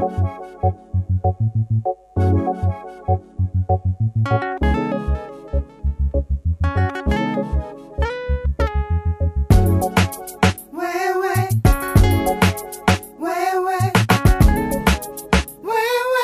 Wewe, wewe, wewe.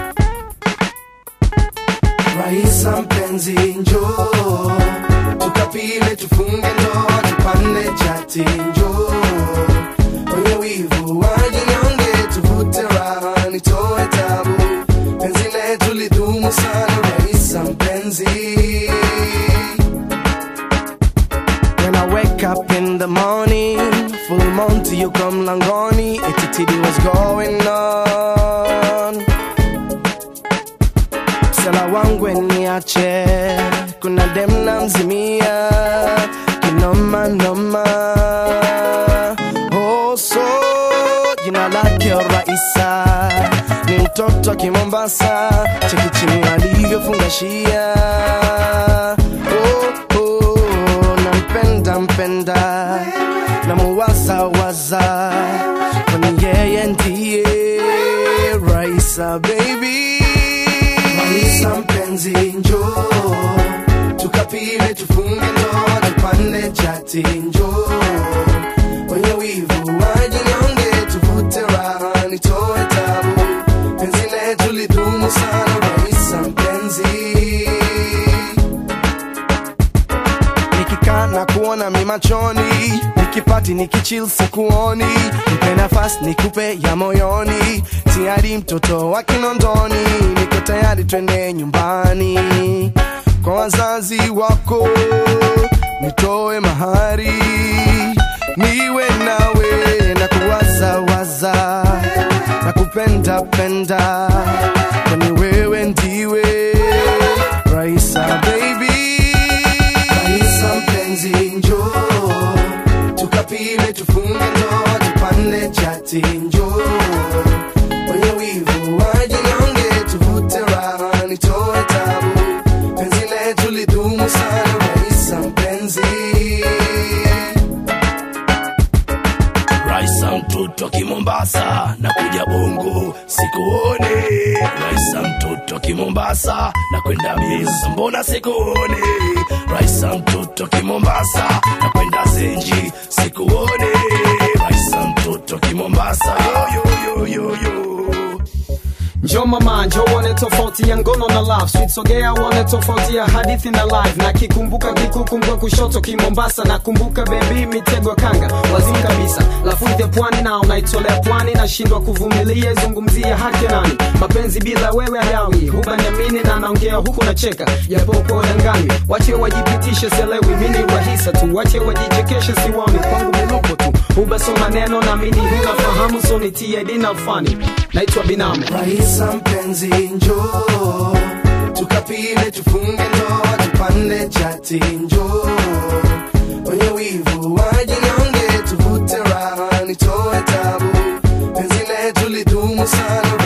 Raisa mpenzi njoo tukapile tufunge ndoa tupande chati njoo kwenye wivu wajinyonge tuvute raha nitoe tabu penzi letu lidumu sana Raisa mpenzi When I wake up in the morning, full monty you come langoni, etitidi what's going on. Msela wangu niache, kuna dem na mzimia, kinoma noma. Oh so, jina lake Raisa, ni mtoto wa Kimombasa, cheki chini alivyofungashia. Oh, oh, nampenda mpenda, namuwaza waza, kwani yeye ndiye Raisa baby. Raisa mpenzi njoo, tukapile tufunge ndoa, tupande chati njoo, wenye wivu wajinyonge, tuvute raha, nitoe tabu, penzi letu lidumu sana, Raisa mpenzi nikikaa na kuona mi machoni nikipati nikichil sikuoni nipe nafasi nikupe ya moyoni tayari mtoto wa kinondoni niko tayari twende nyumbani kwa wazazi wako nitoe mahari niwe nawe na kuwazawaza na kupenda penda kwani wewe ndiwe Raisa baby Raisa mpenzi njoo tukapile tufunge ndoa tupande chati njoo wenye wivu wajinyonge tuvute raha nitoe tabu penzi letu lidumu sana Raisa mpenzi Raisa mtoto wa Kimombasa na kuja Bongo sikuone. Raisa mtoto wa Kimombasa na kwenda Misa, mbona sikuone? Raisa mtoto wa Kimombasa na kwenda Zenji sikuone. Raisa mtoto wa Kimombasa yo yo yo yo yo. Njo mama, njo uone tofauti ya ngono na love sweet, sogea uone tofauti ya hadithi na live. Na kikumbuka kikukumbuka kushoto Kimombasa, nakumbuka baby mitego kanga wazimu kabisa, lafudhi ya pwani na unaitolea pwani, nashindwa kuvumilia, izungumzia haki ya nani? Mapenzi bila wewe hayawi, hubaniamini na naongea huku nacheka, japo uko dangani, wache wajipitishe, selewi mini rahisa tu, wache wajichekeshe, siwani kwangu milupo tu, hubaso maneno na mini hunafahamu, so nitie dina fani, naitwa binamu Raisa mpenzi njoo tukapile tufunge ndoa tupande chati njoo wenye wivu wajinyonge tuvute raha nitoe tabu penzi letu lidumu sana